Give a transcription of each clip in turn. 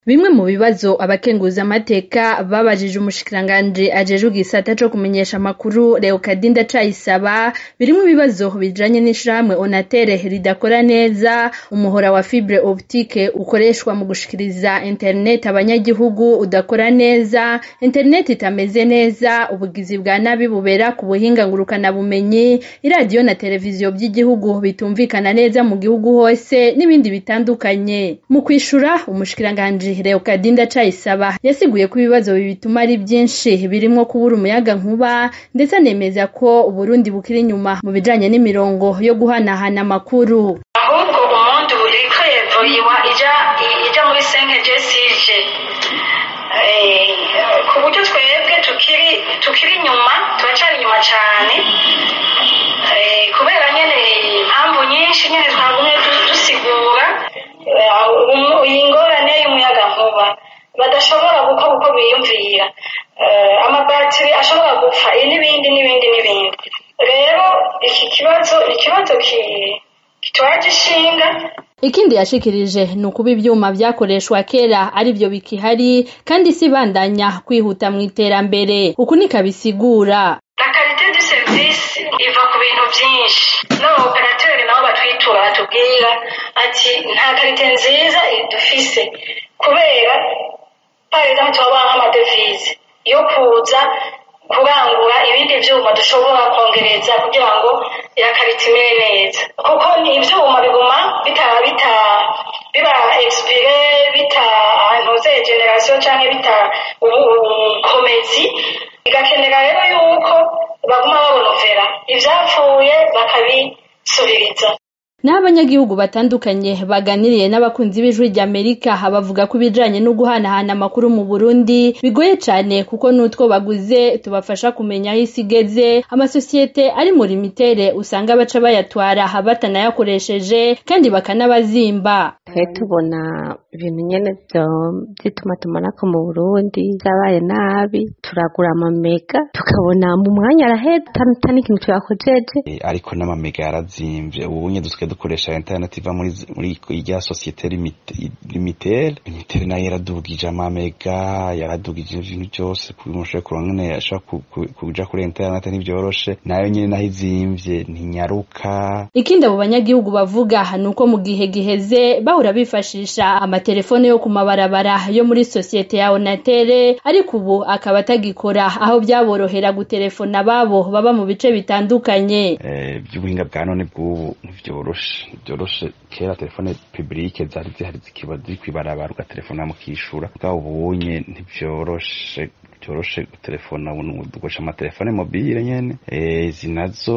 Bimwe mu bibazo abakenguza amateka babajije umushikiranganji ajejwe igisata co kumenyesha amakuru Leokadinda Ndacayisaba birimwo ibibazo bijanye n'ishirahamwe Onatere ridakora neza umuhora wa fibre optique ukoreshwa mu gushikiriza internet abanyagihugu udakora neza internet itameze neza ubugizi bwa nabi bubera ku buhinga ngurukana bumenyi iradiyo na televiziyo vy'igihugu bitumvikana neza mu gihugu hose n'ibindi bitandukanye mu kwishura umushikiranganji Leokadinda Ndacayisaba yasiguye ko ibibazo bituma ari vyinshi birimwo kubura umuyaga nkuba ndetse anemeza ko Uburundi bukiri inyuma mu bijanye n'imirongo yo guhanahana amakuru ahubwo umuntu uriko yevoyiwa ija ija muri senkeje sije ku buryo twebwe tukiri tukiri inyuma turacari inyuma cane kubera nyene impamvu nyinshi nyene twagumye dusigura iyi ngorane y'umuyaga nkuba badashobora gukora uko biyumvira amabatiri ashobora gupfa n'ibindi n'ibindi n'ibindi rero iki kibazo ni ikibazo kitwaje ishinga ikindi yashikirije ni ukuba ivyuma vyakoreshwa kera arivyo bikihari kandi si bandanya kwihuta mu iterambere uku nikabisigura la qualité du service iva ku bintu vyinshi n'abaoperateri nabo batwitura batubwira ati nta karite nziza dufise kubera par exemple turabona nk'amadevize yo kuza kurangura ibindi vyuma dushobora kongereza kugira ngo irakarita imere neza kuko ivyuma biguma bita bita biba expire bita ntuze generation canke bita ubukomezi bigakenera rero yuko baguma babonovera ivyapfuye bakabisubiriza naho abanyagihugu batandukanye baganiriye n'abakunzi b'ijwi ry'Amerika bavuga ko ibijanye no guhanahana amakuru mu Burundi bigoye cane kuko n'utwo baguze tubafasha kumenya aho isi igeze amasosiyete ari muri mitere usanga baca bayatwara batanayakoresheje kandi bakanabazimba twe tubona ibintu nyene vy'itumatumanako mu Burundi vyabaye nabi turagura amamega tukabona mu mwanya arahera ata n'ikintu tuyakojeje ariko n'amamega yarazimvye ubu nye dusigaye dukoresha internet iva muri muri irya societe limitere limitere nayo yaradugije amamega yaradugije ibintu byose kumushoboye kuronka nyene ashobora kuja kuri internet ntivyoroshe nayo nyene naho izimvye ntinyaruka ikindi abo banyagihugu bavuga ni uko mu gihe giheze bahora bifashisha amatelefone yo ku mabarabara yo muri societe ya Onatere ariko ubu akaba atagikora aho byaborohera gutelefona babo baba mu bice bitandukanye eh by'ubuhinga bwa none bw'ubu ntivyoroshe byoroshe kera telefone publique zari zihari zikiba ziri kwibarabara ugatelefona mukishura bwa ubunye ntivyoroshe byoroshe gutelefona ubu dukoresha amatelefone mobile nyene izi nazo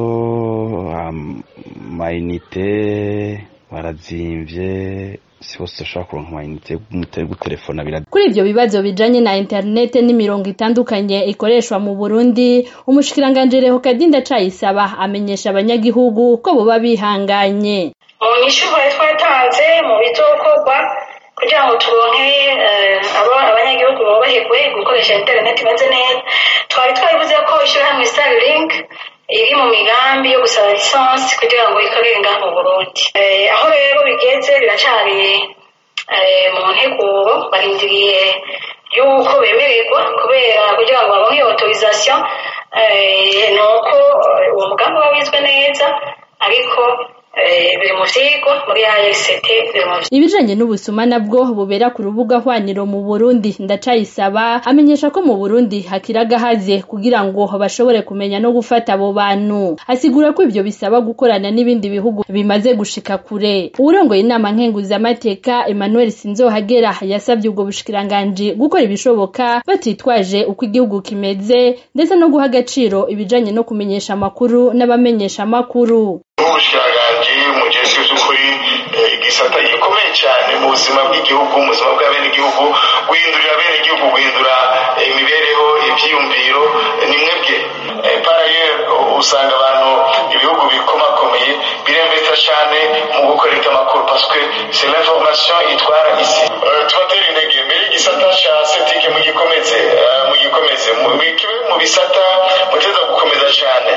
amayinite barazimvye si bose bashobora kuronka amayinite yo gutelefona bira kuri ivyo bibazo bijanye na interinete n'imirongo itandukanye ikoreshwa mu Burundi umushikiranganji Leokadinda Ndacayisaba amenyesha abanyagihugu ko boba bihanganye mu nyishu twatanze mu bizokorwa kugira ngo turonke abanyagihugu bubahirwe gukoresha interineti imeze neza twari twabivuze ko ishirahamwe Starlink iri mu migambi yo gusaba lisansi kugira ngo ikorere ngaha mu Burundi aho rero bigeze biracari mu nteguro barindiriye yuko bemererwa kubera kugira ngo baronke iyo autorisation nuko uwo mugambi uba wizwe neza ariko biri mu vyigwa muri ARCT biri mu ibijanye n'ubusuma nabwo bubera ku rubuga hwaniro mu Burundi ndacayisaba amenyesha ko mu Burundi hakiragahaze kugira ngo bashobore kumenya no gufata abo bantu asigura ko ivyo bisaba gukorana n'ibindi bihugu bimaze gushika kure uwurongoye inama nkenguza amateka Emmanuel Sinzohagera yasabye ubwo bushikiranganji gukora ibishoboka batitwaje uko igihugu kimeze ndetse no guha agaciro ibijanye no kumenyesha amakuru n'abamenyesha amakuru ubushikiranganji mujejwe vy'ukuri igisata gikomeye cyane mu buzima bw'igihugu mu buzima bw'abenegihugu guhindurira abenegihugu guhindura imibereho ivyiyumviro ni mwebwe paraye usanga abantu ibihugu bikomakomeye biremvesta cyane mu gukorera amakuru parce que c'est l'information itwara isi tubatera intege mbere igisata ca setike mugikomeze mugikomeze mu bisata muteza gukomeza cyane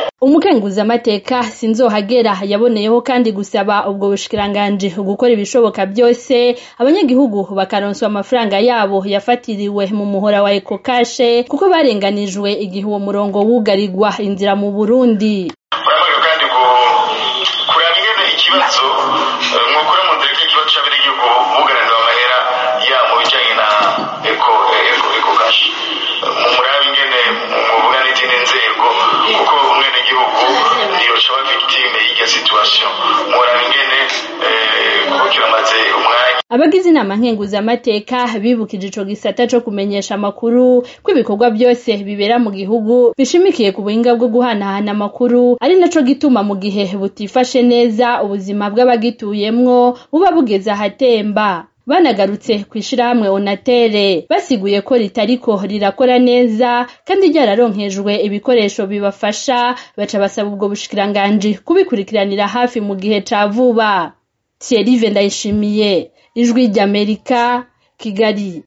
umukenguzamateka sinzohagera yaboneyeho kandi gusaba ubwo bushikiranganji gukora ibishoboka byose abanyagihugu bakaronswa amafaranga yabo yafatiriwe mu muhora wa ekokashe kuko barenganijwe igihe uwo murongo wugarirwa inzira mu burundi uramaze kandi kuraba ingene ikibazo mwukura mu nzira ikibazo c'abenegihugu bugaranirwa amahera ya mu bijanye na eko eko eko kashi mumurabe ingene muvuga n'izindi nzego kuko umwenegihugu ntiyoca aba victime y'irya situation muraba ingene kuko kiramaze umwanya abagize inama nkenguzamateka bibukije ico gisata co kumenyesha amakuru ko ibikorwa byose bibera mu gihugu bishimikiye ku buhinga bwo guhanahana amakuru ari naco gituma mu gihe butifashe neza ubuzima bw'abagituyemwo buba bugeze ahatemba banagarutse kw'ishirahamwe onatere basiguye ko ritariko rirakora neza kandi ryararonkejwe ibikoresho bibafasha baca basaba ubwo bushikiranganji kubikurikiranira hafi mu gihe ca vuba Thierry Ndayishimiye ijwi ry'Amerika Kigali